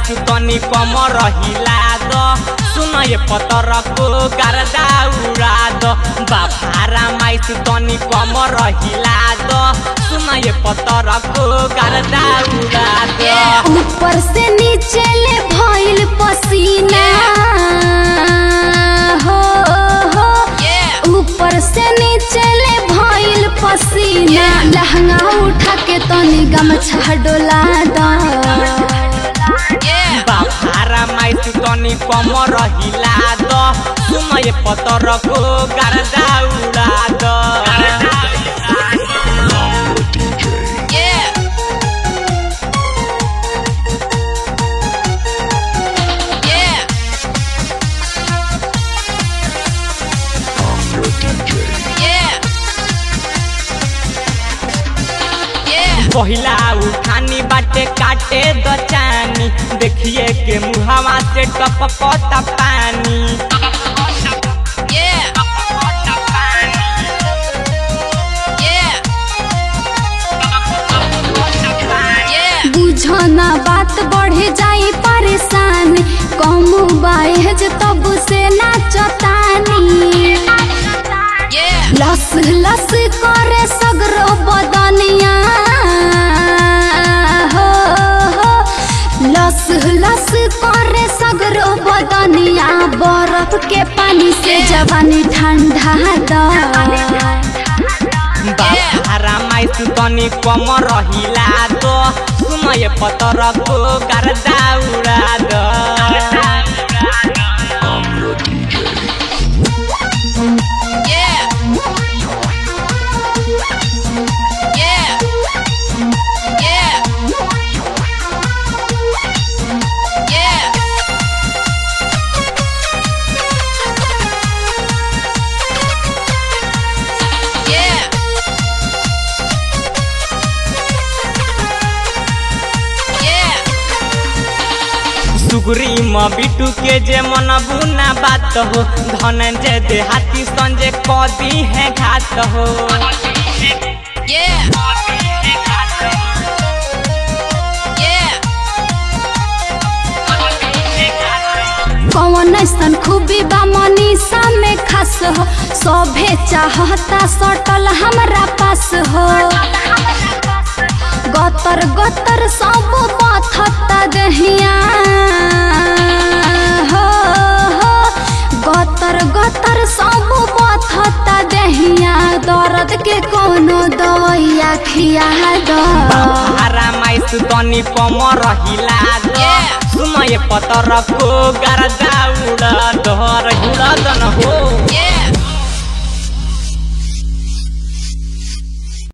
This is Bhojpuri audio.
तनी कम रहिला द सुन ये पतर को गर्दा उड़ा द बाफारा माइस तनी कम रहिला द सुन ये पतर को गर्दा उड़ा द ऊपर से नीचे ले भइल पसीना हो हो ऊपर से नीचे ले भइल पसीना लहंगा उठा के तनी गमछा डोला दा बाफारा माइस तनी कम रहिला द सुन ये पतर को गर्दा उड़ा द पहिला उठानी बाटे काटे द चानी देखिए के मुहावा से टपकता पानी बुझो ना बात बढ़े जाई परेशान कम बाहेज तब से ना चतानी लस लस करे सगरो बदनिया हो हो लस लस करे सगरो बदनिया बर्फ के पानी से जवानी ठंडा दा बाहरा माइस तनी कम रहिला तो सुनय पतर को गर्दा उड़ा द सुगरी म बिटू के जे मन बुना बात हो धनंजय देहाती संजय कदी है घात हो कौन ऐसन खूबी बा मनीषा में खास हो सभे चाहता सटल हमरा पास हो गतर गतर सब बथता दहिया हो हो गतर गतर सब बथता दहिया दर्द के कोनो दवाइया खिया दो बाहरा माइस तनी कम रहिला द सुनय पतर को गर्दा उड़ा दर उड़ा दन हो